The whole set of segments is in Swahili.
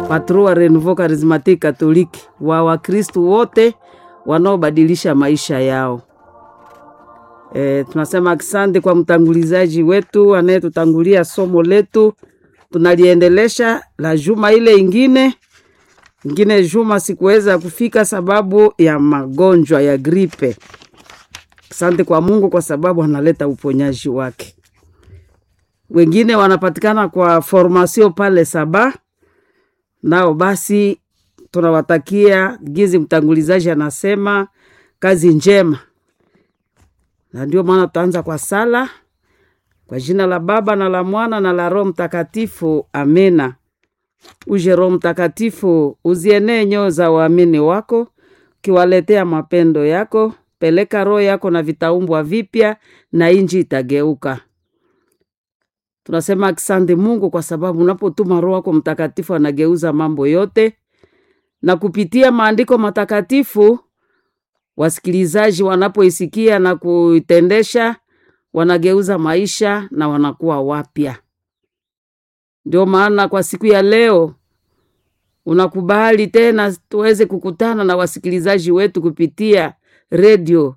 patro wa Renouveau Charismatique Catholique wa Wakristu wote wanaobadilisha maisha yao. E, tunasema asante kwa mtangulizaji wetu anayetutangulia somo letu, tunaliendelesha la juma ile ingine ingine juma sikuweza kufika sababu ya magonjwa ya gripe. Asante kwa Mungu kwa sababu analeta uponyaji wake. Wengine wanapatikana kwa formasio pale Saba, nao basi tunawatakia gizi, mtangulizaji anasema kazi njema, na ndio maana tutaanza kwa sala kwa jina la Baba na la Mwana na la Roho Mtakatifu, amena. Uje Roho Mtakatifu, uzienee nyoyo za waamini wako, ukiwaletea mapendo yako. Peleka roho yako na vitaumbwa vipya, na inji itageuka. Tunasema asante Mungu kwa sababu unapotuma Roho wako Mtakatifu anageuza mambo yote, na kupitia maandiko matakatifu wasikilizaji wanapoisikia na kuitendesha wanageuza maisha na wanakuwa wapya. Ndio maana kwa siku ya leo unakubali tena tuweze kukutana na wasikilizaji wetu kupitia redio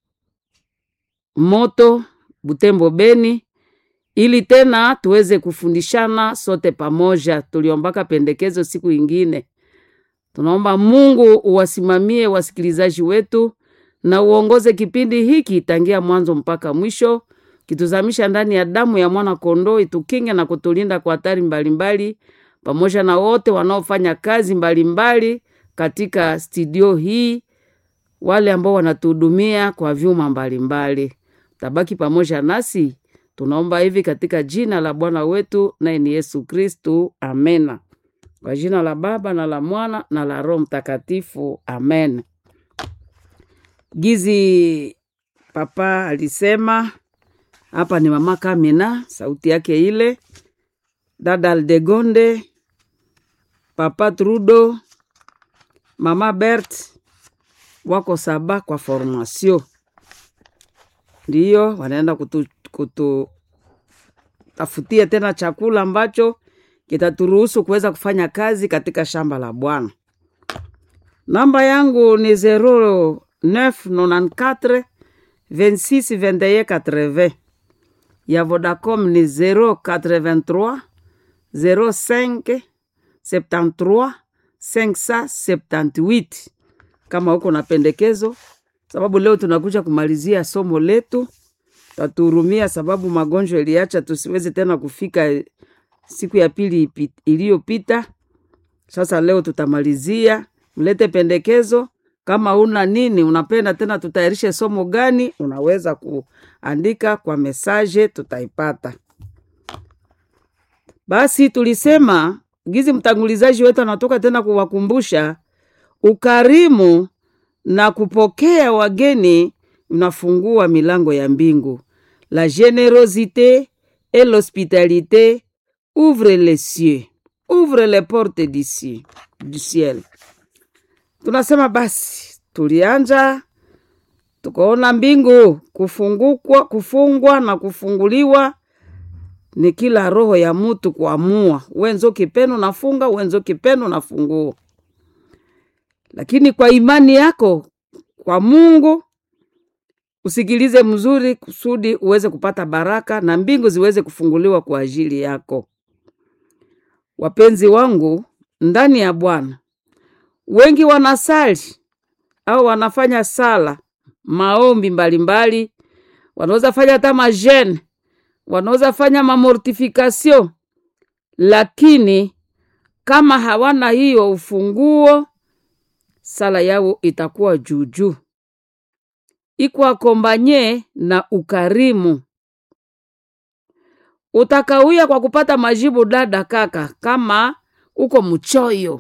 Moto Butembo Beni, ili tena tuweze kufundishana sote pamoja. Tuliombaka pendekezo siku ingine, tunaomba Mungu uwasimamie wasikilizaji wetu na uongoze kipindi hiki tangia mwanzo mpaka mwisho, kituzamisha ndani ya damu ya mwana kondoo, itukinge na kutulinda kwa hatari mbalimbali, pamoja na wote wanaofanya kazi mbalimbali mbali katika studio hii, wale ambao wanatuhudumia kwa vyuma mbalimbali. Tabaki pamoja nasi, tunaomba hivi katika jina la Bwana wetu naye ni Yesu Kristu, amena. Kwa jina la Baba na la Mwana na la Roho Mtakatifu, amen. Gizi papa alisema hapa ni mama Kamina, sauti yake ile, dada Aldegonde, papa Trudo, mama Bert wako Saba kwa formasio, ndiyo wanaenda kutu, kututafutia tena chakula ambacho kitaturuhusu kuweza kufanya kazi katika shamba la Bwana. Namba yangu ni zero 994 26 21 80 ya Vodacom ni 083 05 73 578. Kama huko na pendekezo, sababu leo tunakuja kumalizia somo letu, tatuhurumia sababu magonjwa iliacha tusiwezi tena kufika siku ya pili iliyopita. Sasa leo tutamalizia, mlete pendekezo kama una nini unapenda tena tutayarishe somo gani, unaweza kuandika kwa mesaje, tutaipata. Basi tulisema gizi, mtangulizaji wetu anatoka tena kuwakumbusha ukarimu na kupokea wageni unafungua milango ya mbingu. La generosite et l'hospitalité ouvre les cieux, ouvre les portes du ciel. Tunasema basi, tulianja tukaona mbingu kufungukwa, kufungwa na kufunguliwa ni kila roho ya mutu kuamua, wenzo kipenu nafunga, wenzo kipenu nafungua. Lakini kwa imani yako kwa Mungu usikilize mzuri, kusudi uweze kupata baraka na mbingu ziweze kufunguliwa kwa ajili yako. Wapenzi wangu ndani ya Bwana, wengi wanasali au wanafanya sala maombi mbalimbali, wanaweza fanya hata majene, wanaweza fanya mamortifikasio, lakini kama hawana hiyo ufunguo, sala yao itakuwa juujuu, iko akombanye na ukarimu. Utakawia kwa kupata majibu, dada kaka, kama uko mchoyo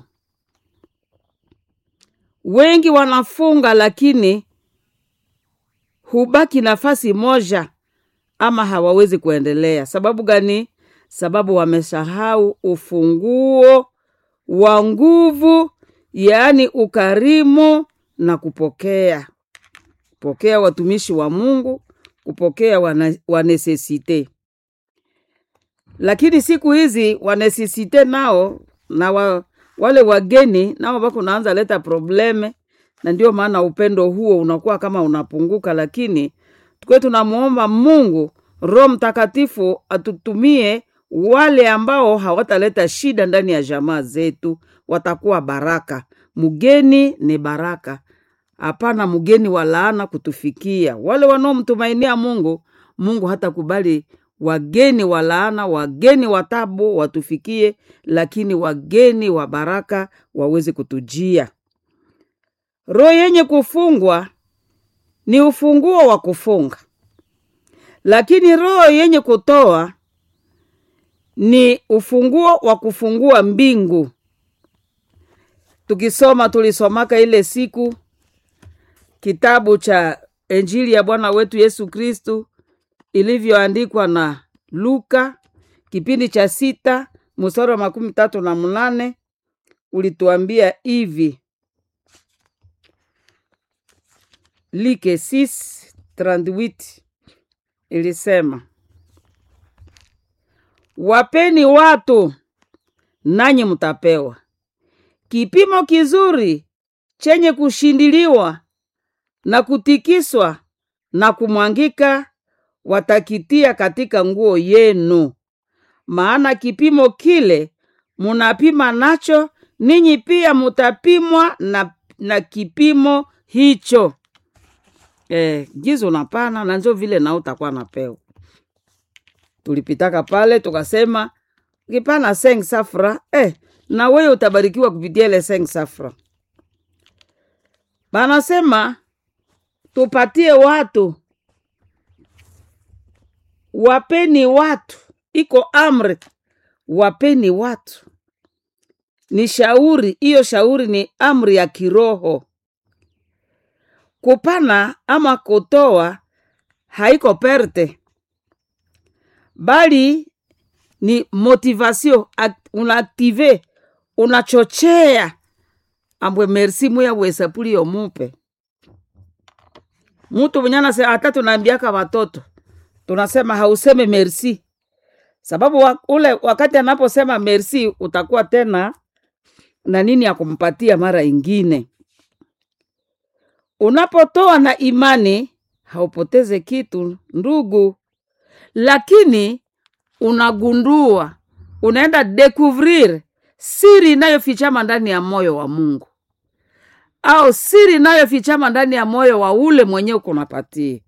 wengi wanafunga lakini hubaki nafasi moja, ama hawawezi kuendelea. Sababu gani? Sababu wamesahau ufunguo wa nguvu, yaani ukarimu na kupokea, kupokea watumishi wa Mungu, kupokea wanesesite. Lakini siku hizi wanesesite nao na wa, wale wageni nao bako naanza leta probleme, na ndio maana upendo huo unakuwa kama unapunguka, lakini tukiwe tunamwomba Mungu Roho Mtakatifu atutumie wale ambao hawataleta shida ndani ya jamaa zetu, watakuwa baraka. Mgeni ni baraka, hapana mgeni wa laana kutufikia. Wale wanaomtumainia Mungu, Mungu hatakubali wageni wa laana, wageni wa tabu watufikie, lakini wageni wa baraka waweze kutujia. Roho yenye kufungwa ni ufunguo wa kufunga, lakini roho yenye kutoa ni ufunguo wa kufungua mbingu. Tukisoma tulisomaka ile siku kitabu cha Injili ya Bwana wetu Yesu Kristu ilivyoandikwa na Luka kipindi cha sita mstari wa makumi tatu na mnane ulituambia hivi Like 6:38 ilisema, wapeni watu nanyi mtapewa, kipimo kizuri chenye kushindiliwa na kutikiswa na kumwangika watakitia katika nguo yenu. Maana kipimo kile munapima nacho ninyi pia mutapimwa na, na kipimo hicho. Eh, gizo unapana na njo vile nao utakuwa napewa. Tulipitaka pale tukasema ukipana seng safra eh, na wewe utabarikiwa kupitia ile seng safra. Banasema tupatie watu, wapeni watu, iko amri, wapeni watu. Ni shauri, hiyo shauri ni amri ya kiroho. Kupana ama kutoa haiko perte, bali ni motivation, act- unaaktive, unachochea ambwe merci muya wesapuli yomupe mutu mwenyana se hata tunaambiaka watoto tunasema hauseme merci sababu wa, ule wakati anaposema merci utakuwa tena na nini ya kumpatia mara ingine unapotoa na imani haupoteze kitu ndugu lakini unagundua unaenda découvrir siri inayofichama ndani ya moyo wa mungu au siri inayofichama ndani ya moyo wa ule mwenyewe kunapatia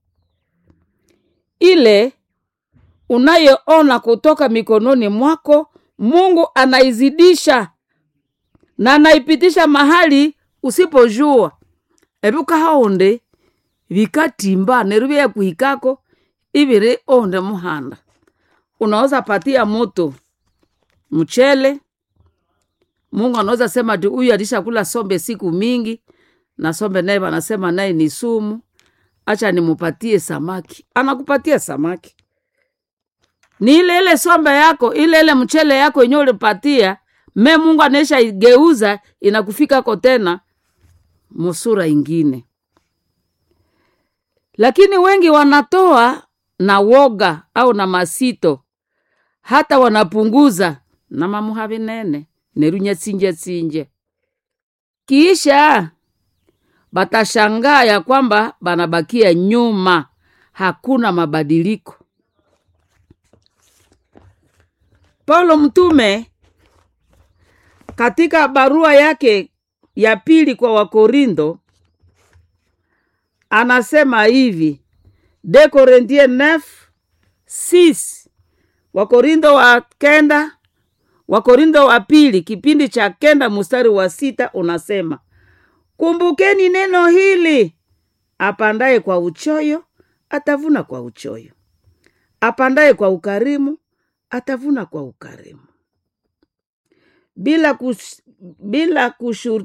ile unayoona kutoka mikononi mwako mungu anaizidisha na anaipitisha mahali usipojua ebuka haonde vikatimba neru vya kuhikako iviri onde muhanda unaweza patia moto mchele mungu anaweza sema ti huyu alishakula sombe siku mingi na sombe naye wanasema naye ni sumu acha nimupatie samaki anakupatia samaki ni ile ile sombe yako ile ile mchele yako yenyewe ulipatia me mungu anaisha igeuza inakufikako tena musura ingine lakini wengi wanatoa na woga au na masito hata wanapunguza na mamuhavi nene nerunya tsinje tsinje kiisha batashangaa ya kwamba banabakia nyuma hakuna mabadiliko paulo mtume katika barua yake ya pili kwa wakorindo anasema hivi de korintie 9 6 wakorindo wa kenda wakorindo wa pili kipindi cha kenda mstari wa sita unasema kumbukeni neno hili apandaye kwa uchoyo atavuna kwa uchoyo apandaye kwa ukarimu atavuna kwa ukarimu bila kush, bila kushur,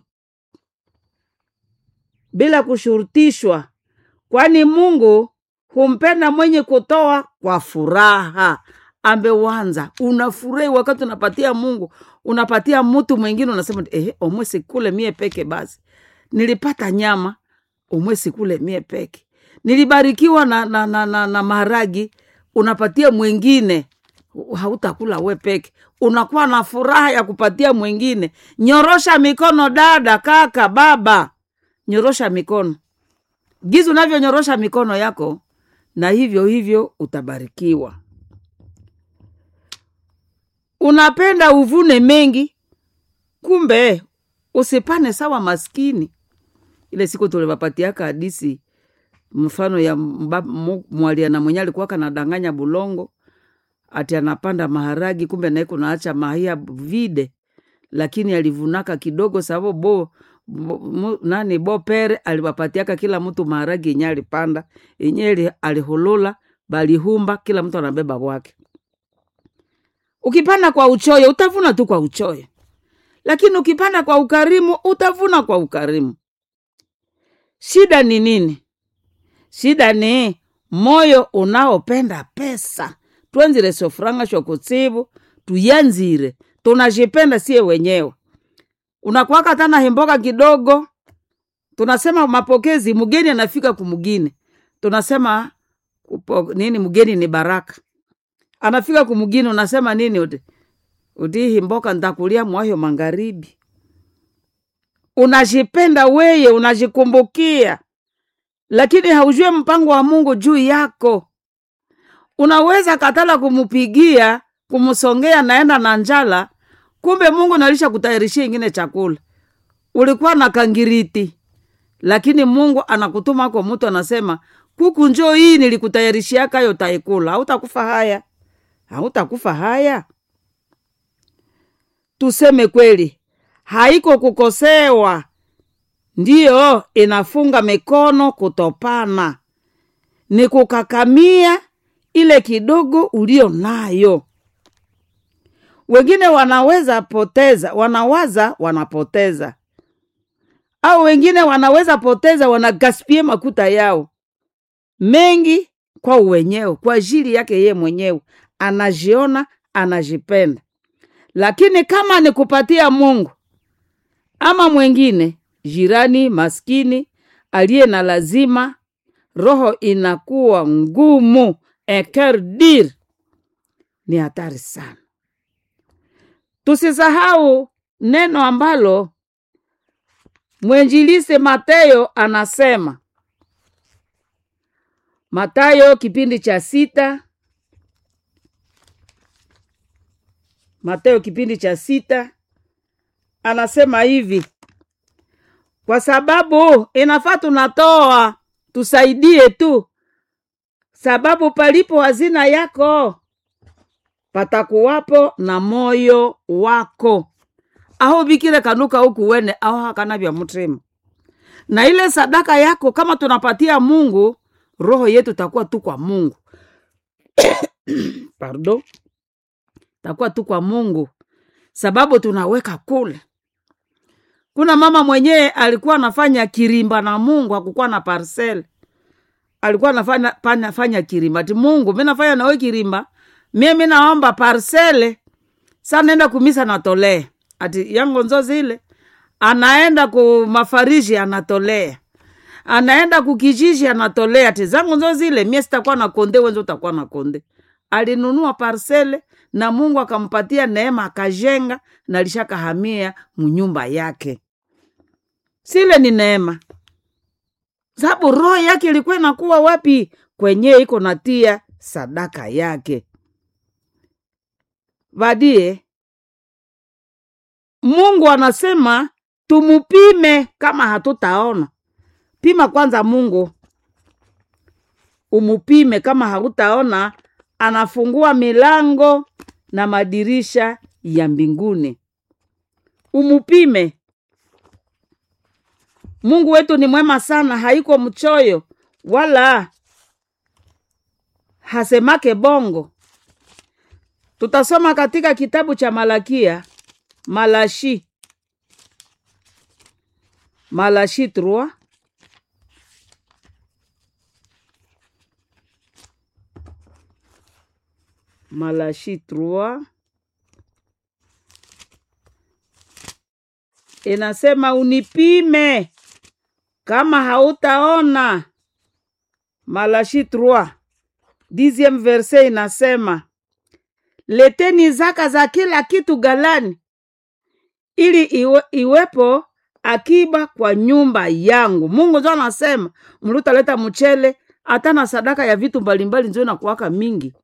bila kushurutishwa kwani mungu humpenda mwenye kutoa kwa furaha ambewanza unafurahi wakati unapatia mungu unapatia mtu mwingine unasema eh, omwe sikule mie peke basi nilipata nyama omwe sikule mie peke nilibarikiwa na, na, na, na, na maharagi unapatia mwingine hautakula we peke unakuwa na furaha ya kupatia mwingine nyorosha mikono dada kaka baba nyorosha mikono gizi unavyonyorosha mikono yako na hivyo hivyo utabarikiwa unapenda uvune mengi kumbe usipane sawa maskini ile siku tulivapatiaka hadisi mfano ya mba- mu- mwaliana mwenye alikuwaka nadanganya bulongo ati anapanda maharagi kumbe naye kunaacha mahia vide lakini alivunaka kidogo sababu bo, bo mu, nani bo pere aliwapatiaka kila mtu maharagi yenye alipanda yenye alihulula balihumba kila mtu anabeba bwake ukipanda kwa uchoyo utavuna tu kwa uchoyo lakini ukipanda kwa ukarimu utavuna kwa ukarimu shida ni nini shida ni moyo unaopenda pesa twenzire sofuranga shokutsivu tuyanzire tunajipenda sie wenyewe unakwaka tana himboka kidogo tunasema mapokezi mgeni anafika kumgine tunasema kupo, nini mgeni ni baraka anafika kumgini unasema nini uti uti himboka ntakulia mwayo magharibi unajipenda weye unajikumbukia lakini haujue mpango wa mungu juu yako unaweza katala kumupigia kumsongea naenda na njala kumbe mungu nalisha kutayarishia ingine chakula ulikuwa na kangiriti lakini mungu anakutuma kwa mtu anasema kuku njoo hii nilikutayarishiaka yo taikula hautakufa haya hautakufa haya tuseme kweli haiko kukosewa ndiyo inafunga mikono kutopana ni kukakamia ile kidogo ulio nayo wengine wanaweza poteza wanawaza wanapoteza au wengine wanaweza poteza wanagaspie makuta yao mengi kwa uwenyewe kwa ajili yake ye mwenyewe anajiona anajipenda lakini kama ni kupatia mungu ama mwengine jirani maskini aliye na lazima roho inakuwa ngumu ekerdir ni hatari sana tusisahau neno ambalo mwenjilisi Mateyo anasema Matayo kipindi cha sita Mateo kipindi cha sita anasema hivi, kwa sababu inafaa tunatoa tusaidie tu, sababu palipo hazina yako patakuwapo na moyo wako aho bikire kanuka huku wene aho hakana vya mutima na ile sadaka yako kama tunapatia Mungu, roho yetu takuwa tu kwa Mungu pardon, takuwa tu kwa Mungu sababu tunaweka kule. Kuna mama mwenyewe alikuwa anafanya kirimba na Mungu, hakukuwa na parcel, alikuwa anafanya fanya, fanya kirimba ati Mungu, mi nafanya nawe kirimba, mie mi naomba parcele, sa naenda kumisa natolea ati yango nzo zile anaenda ku mafariji anatolea anaenda kukijiji anatolea ati zangu nzo zile mie sitakuwa na konde wenzo utakuwa na konde alinunua parsele na mungu akampatia neema akajenga na lishakahamia munyumba yake sile ni neema sababu roho yake ilikuwa inakuwa wapi kwenye iko natia sadaka yake vadie mungu anasema tumupime kama hatutaona pima kwanza mungu umupime kama hautaona anafungua milango na madirisha ya mbinguni umupime mungu wetu ni mwema sana haiko mchoyo wala hasemake bongo tutasoma katika kitabu cha malakia malashi malashi 3 malashi 3 inasema unipime kama hautaona malashi 3 dixième verse inasema leteni zaka za kila kitu ghalani, ili iwe, iwepo akiba kwa nyumba yangu. Mungu njo anasema mlutaleta mchele hata na sadaka ya vitu mbalimbali njo inakuwaka mingi.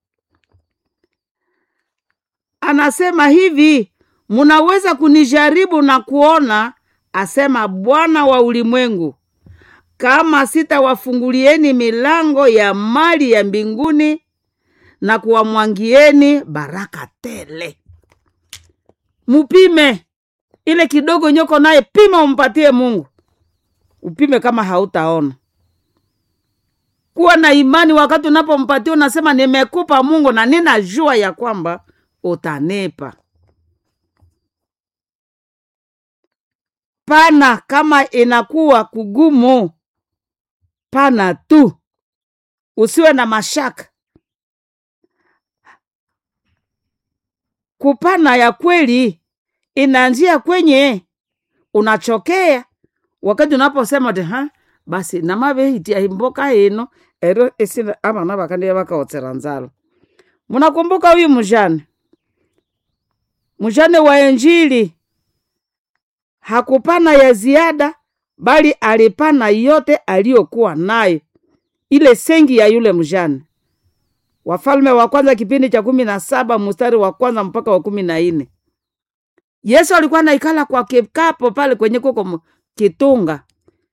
Anasema hivi, munaweza kunijaribu na kuona, asema Bwana wa ulimwengu, kama sitawafungulieni milango ya mali ya mbinguni na kuwamwangieni baraka tele. Mupime ile kidogo nyoko naye, pima umpatie Mungu, upime kama hautaona. Kuwa na imani wakati unapompatia, unasema nimekupa Mungu na ninajua ya kwamba utanepa. Pana kama inakuwa kugumu, pana tu, usiwe na mashaka. Kupana ya kweli inaanzia kwenye unachokea wakati unaposema ti ha basi namavehitia imboka ino ero esina avana vakandiya vakaotsera nzalo munakumbuka huyu mjane mjane wa Injili hakupana ya ziada, bali alipana yote aliyokuwa nayo, ile sengi ya yule mjane. Wafalme wa kwanza kipindi cha kumi na saba mstari wa kwanza mpaka wa kumi na nne. Yesu alikuwa naikala kwa kikapo pale kwenye kuko kitunga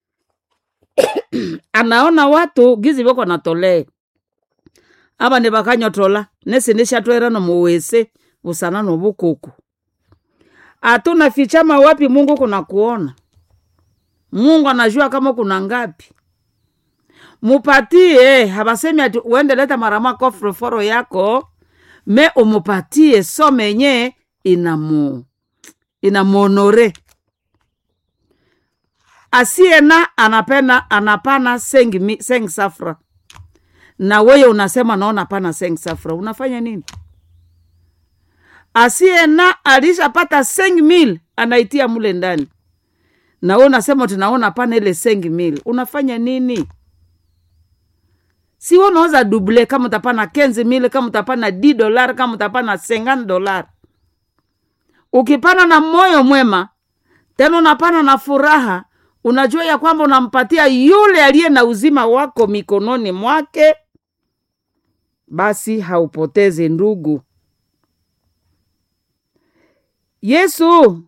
anaona watu gizi voko natolea ava ni vakanyotola nesi nishatwera nomuwese vusana novukuku atuna fichama wapi Mungu kuna kuona. Mungu anajua kama kuna ngapi. Mupatie, havasemi ati uende leta marama kofroforo yako me umupatie so menye inamu inamuonore asiena anapena anapana sengi, mi- sengi safra na weye unasema naona pana sengi safra unafanya nini? asiena alishapata sengi mil anaitia mule ndani na we unasema tunaona pana ile sengi mil unafanya nini? si we unaweza duble kama utapana kenzi mil kama utapana d dolar kama utapana sengani dolar ukipana na moyo mwema tena unapana na furaha unajua ya kwamba unampatia yule aliye na uzima wako mikononi mwake basi haupotezi ndugu yesu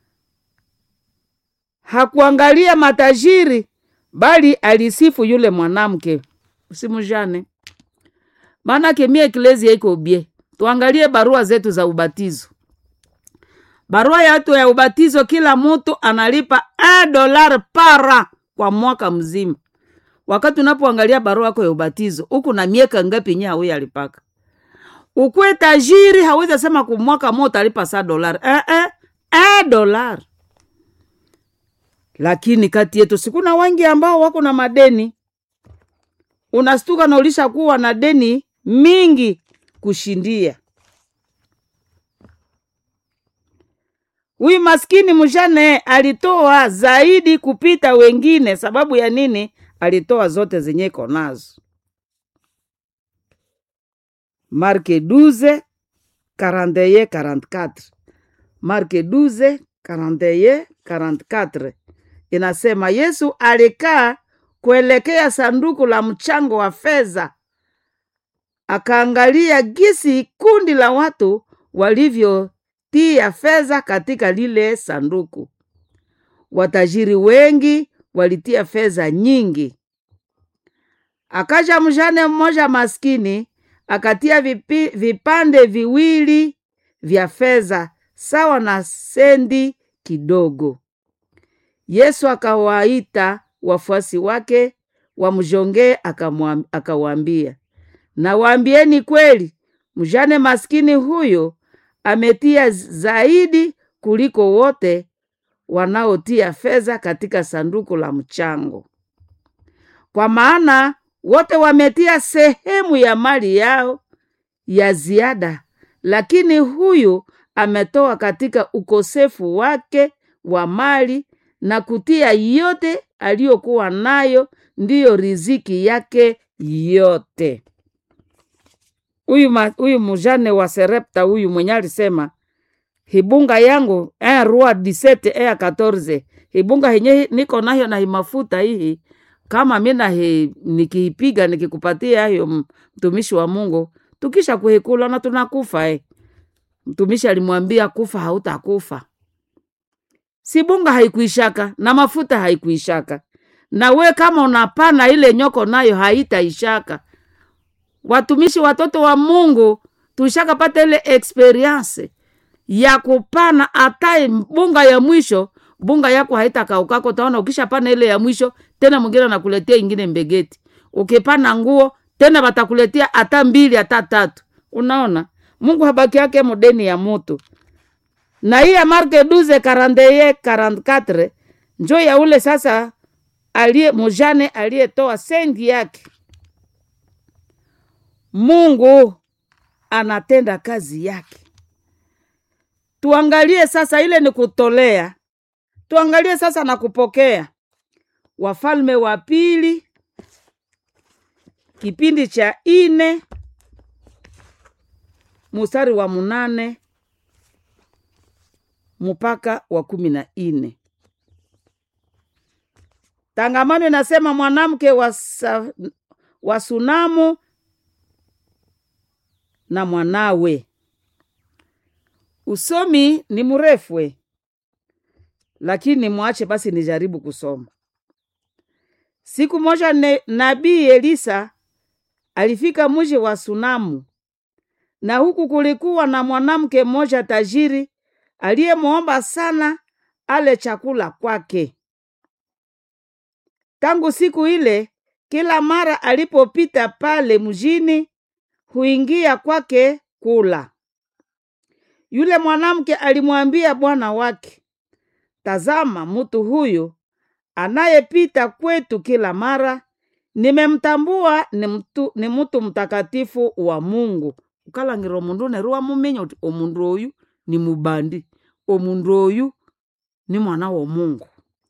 hakuangalia matajiri bali alisifu yule mwanamke usimujane maanake mie eklezia iko bie tuangalie barua zetu za ubatizo barua yetu ya ubatizo kila mtu analipa a dolar para kwa mwaka mzima wakati unapoangalia barua yako ya ubatizo huku na miaka ngapi nye hauyi alipaka ukwe tajiri hawezi sema kumwaka mo utalipa saa dolari eh, eh, eh, dolari lakini kati yetu sikuna wengi ambao wako na madeni unastuka na ulisha kuwa na deni mingi kushindia huyu maskini mjane alitoa zaidi kupita wengine sababu ya nini alitoa zote zenye iko nazo marke 12 41 44 marke 12 41 44 inasema yesu alikaa kuelekea sanduku la mchango wa fedha akaangalia gisi kundi la watu walivyotia fedha katika lile sanduku watajiri wengi walitia fedha nyingi akaja mjane mmoja maskini akatia vipi, vipande viwili vya fedha sawa na sendi kidogo yesu akawaita wafuasi wake wamjongee akamwam- akawaambia nawaambieni kweli mjane maskini huyo ametia zaidi kuliko wote wanaotia fedha katika sanduku la mchango kwa maana wote wametia sehemu ya mali yao ya ziada lakini huyu ametoa katika ukosefu wake wa mali na kutia yote aliyokuwa nayo ndiyo riziki yake yote huyu ma- huyu mujane wa Serepta huyu mwenye alisema hibunga yangu ea rua disete ea katorze hibunga henye hi- niko nayo na himafuta hii kama mi nahi nikiipiga nikikupatia hiyo m- mtumishi wa Mungu tukisha kuhikula na tunakufa eh. Mtumishi alimwambia kufa hautakufa. Si bunga haikuishaka na mafuta haikuishaka, na we kama unapana ile nyoko nayo haitaishaka. Watumishi watoto wa Mungu tushakapata ile experience ya kupana hata bunga ya mwisho, bunga yako haitakaukako. Utaona ukishapana ile ya mwisho, tena mwingine anakuletea ingine mbegeti. Ukipana nguo tena watakuletea hata mbili hata tatu. Unaona, Mungu habaki yake modeni ya mutu na hii ya Marke 12 41 44 njo ya ule sasa aliye mujane aliyetoa sengi yake. Mungu anatenda kazi yake. Tuangalie sasa, ile ni kutolea. Tuangalie sasa na kupokea. Wafalme wa Pili kipindi cha ine mustari wa munane mpaka wa kumi na ine. Tangamano inasema mwanamke wa, sa, wa Sunamu na mwanawe. Usomi ni mrefwe, lakini mwache basi nijaribu kusoma. Siku moja ne- nabii Elisa alifika mji wa Sunamu, na huku kulikuwa na mwanamke mmoja tajiri aliyemwomba sana ale chakula kwake. Tangu siku ile, kila mara alipopita pale mjini, huingia kwake kula. Yule mwanamke alimwambia bwana wake, tazama, mtu huyu anayepita kwetu kila mara, nimemtambua ni mtu, ni mtu mtakatifu wa Mungu. ukalangirwa omundu neru wamuminya uti omundu oyu ni mubandi, omundu oyu ni mwana wa Mungu.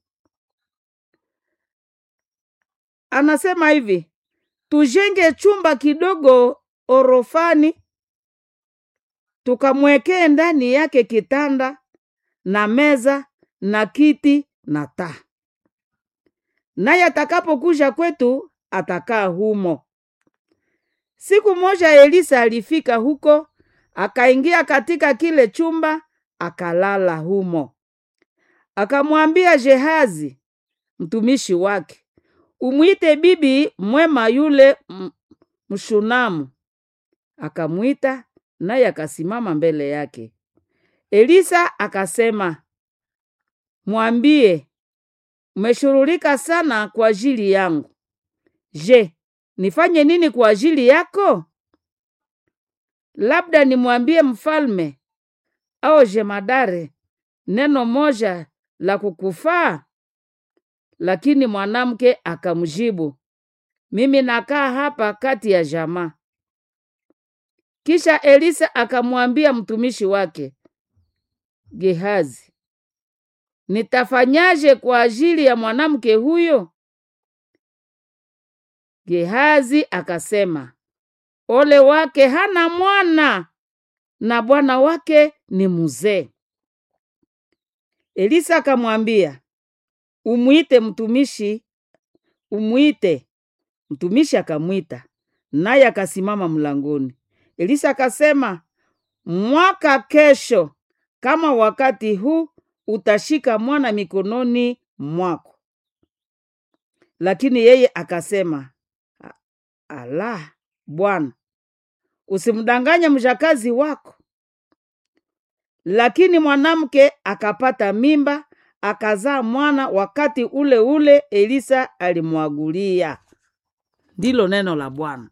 Anasema hivi, tujenge chumba kidogo orofani, tukamwekee ndani yake kitanda na meza na kiti na taa, naye atakapokuja kwetu atakaa humo. Siku moja Elisa alifika huko, akaingia katika kile chumba, akalala humo. Akamwambia Gehazi mtumishi wake, umwite bibi mwema yule m- Mshunamu. Akamwita, naye akasimama mbele yake. Elisa akasema, mwambie, umeshughulika sana kwa ajili yangu. Je, nifanye nini kwa ajili yako? Labda nimwambie mfalme au jemadare neno moja la kukufaa? Lakini mwanamke akamjibu, mimi nakaa hapa kati ya jamaa. Kisha Elisa akamwambia mtumishi wake Gehazi, nitafanyaje kwa ajili ya mwanamke huyo? Gehazi akasema, ole wake hana mwana na bwana wake ni mzee. Elisa akamwambia, umwite mtumishi, umwite. Mtumishi akamwita, naye akasimama mlangoni. Elisa akasema, mwaka kesho kama wakati huu utashika mwana mikononi mwako. Lakini yeye akasema, "A- ala, Bwana, usimdanganye mjakazi wako. Lakini mwanamke akapata mimba, akazaa mwana wakati ule ule Elisa alimwagulia. Ndilo neno la Bwana.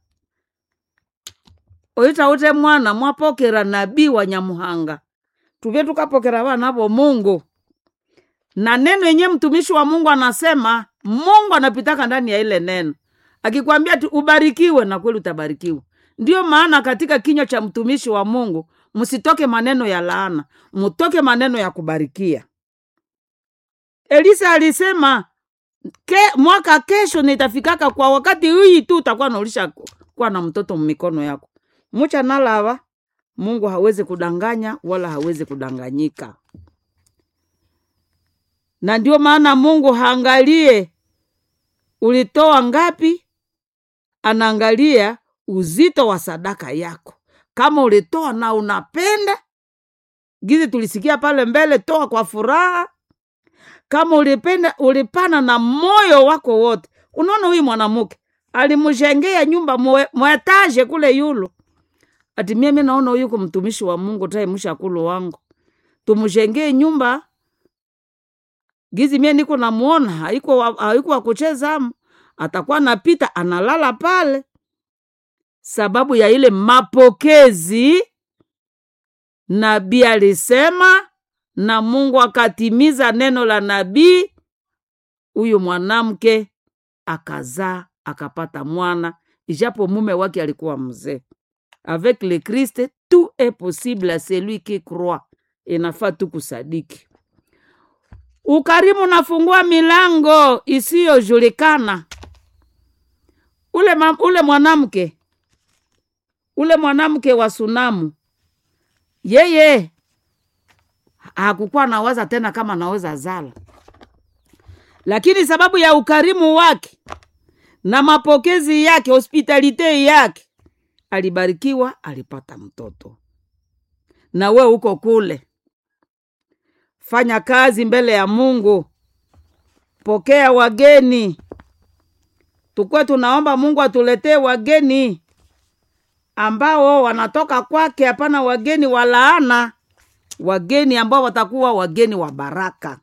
oita ute mwana mwapokera nabii wa Nyamuhanga, tuvye tukapokera vana vo Mungu na neno yenye mtumishi wa Mungu anasema, Mungu anapitaka ndani ya ile neno, akikwambia tu ubarikiwe, na kweli utabarikiwa. Ndiyo maana katika kinywa cha mtumishi wa Mungu msitoke maneno ya laana, mtoke maneno ya kubarikia. Elisa alisema ke, mwaka kesho nitafikaka kwa wakati hii tu utakuwa naulisha kuwa na mtoto mmikono yako. mucha nalava mungu hawezi kudanganya wala hawezi kudanganyika na ndio maana mungu haangalie ulitoa ngapi anaangalia uzito wa sadaka yako kama ulitoa na unapenda gizi tulisikia pale mbele toa kwa furaha kama ulipenda ulipana na moyo wako wote unaona huyu mwanamke alimjengea nyumba mwe- mwetaje kule yulo ati mimi naona huyu ko mtumishi wa mungu tae mshakulu wangu tumjengee nyumba gizi mie niko namuona haiko wa- haiko wa kucheza amo atakuwa napita analala pale sababu ya ile mapokezi nabii alisema na mungu akatimiza neno la nabii huyu mwanamke akazaa akapata mwana ijapo mume wake alikuwa mzee avec le christ tout est possible à celui qui croit inafaa tu kusadiki ukarimu unafungua milango isiyojulikana ule, ma- ule mwanamke ule mwanamke wa sunamu yeye hakukuwa nawaza tena kama naweza zala lakini sababu ya ukarimu wake na mapokezi yake hospitalite yake alibarikiwa alipata mtoto na we uko kule fanya kazi mbele ya mungu pokea wageni tukuwe tunaomba mungu atuletee wageni ambao wanatoka kwake hapana wageni wa laana wageni ambao watakuwa wageni wa baraka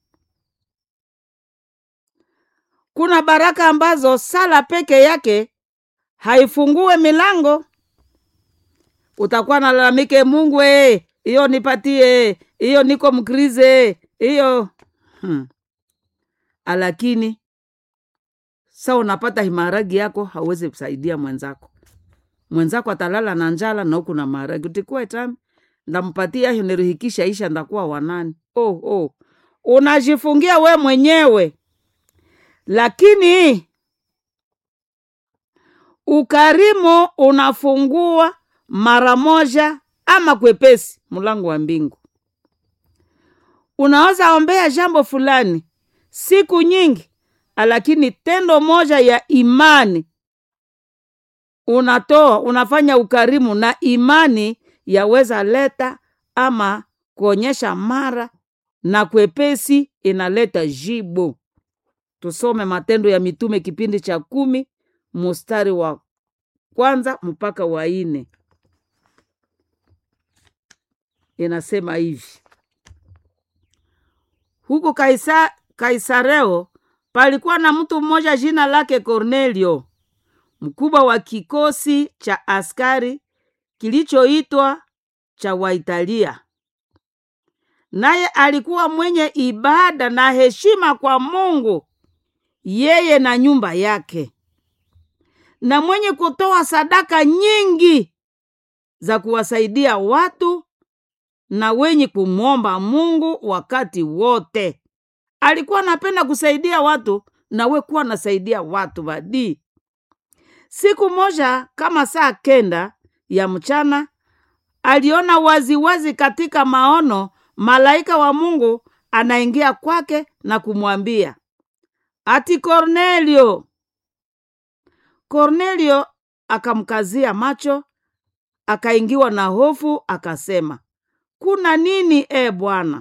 kuna baraka ambazo sala peke yake haifungue milango utakuwa nalalamike mungu eh, hiyo nipatie hiyo niko mkrize hiyo hmm. lakini sa unapata himaragi yako hauwezi kusaidia mwenzako mwenzako atalala na njala na huku na maharagi utikuwa tami ndampatia hiyo nirihikisha isha ndakuwa wanani oh, oh. unajifungia we mwenyewe lakini ukarimu unafungua mara moja ama kwepesi mlango wa mbingu unaweza ombea jambo fulani siku nyingi lakini tendo moja ya imani unatoa unafanya ukarimu na imani yaweza leta ama kuonyesha mara na kwepesi inaleta jibu tusome matendo ya mitume kipindi cha kumi mustari wa kwanza mpaka wa ine inasema hivi huku Kaisa, kaisareo palikuwa na mtu mmoja jina lake kornelio mkubwa wa kikosi cha askari kilichoitwa cha waitalia naye alikuwa mwenye ibada na heshima kwa mungu yeye na nyumba yake na mwenye kutoa sadaka nyingi za kuwasaidia watu na wenye kumwomba mungu wakati wote alikuwa anapenda kusaidia watu na we kuwa nasaidia watu badii siku moja kama saa kenda ya mchana aliona waziwazi wazi katika maono malaika wa mungu anaingia kwake na kumwambia ati kornelio kornelio akamkazia macho akaingiwa na hofu akasema kuna nini e bwana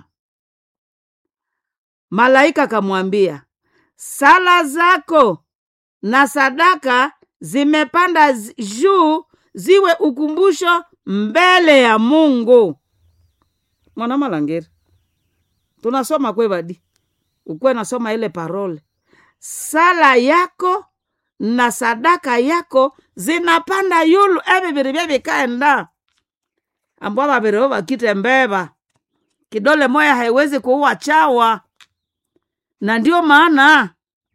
malaika akamwambia sala zako na sadaka zimepanda zi- juu ziwe ukumbusho mbele ya mungu mwana malangeri tunasoma kwevadi ukuwe nasoma ile parole sala yako na sadaka yako zinapanda yulu eviviri vyevikaenda ambwa vavirivo vakite mbeva kidole moya haiwezi kuua chawa na ndio maana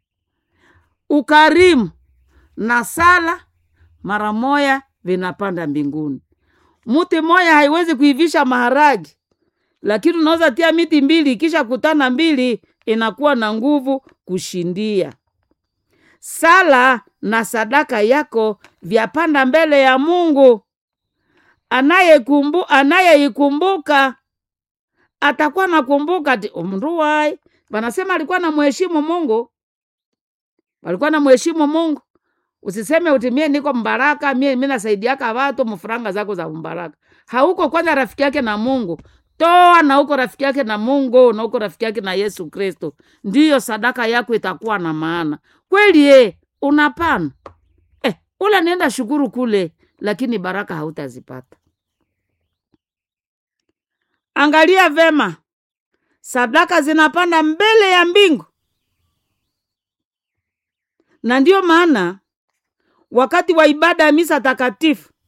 ukarimu na sala mara moya vinapanda mbinguni muti moya haiwezi kuivisha maharagi lakini unaweza tia miti mbili ikisha kutana mbili inakuwa na nguvu kushindia sala na sadaka yako vyapanda mbele ya mungu anayekumbu anayeikumbuka atakuwa nakumbuka ti umndu wai wanasema alikuwa na mheshimu mungu walikuwa na mheshimu mungu usiseme uti mie niko mbaraka mie mi nasaidiaka watu mfuranga zako za mbaraka hauko kwanza rafiki yake na mungu toa na uko rafiki yake na mungu na uko rafiki yake na yesu kristo ndiyo sadaka yako itakuwa na maana kweli e unapana eh, ula nenda shukuru kule lakini baraka hautazipata angalia vema sadaka zinapanda mbele ya mbingu na ndiyo maana wakati wa ibada ya misa takatifu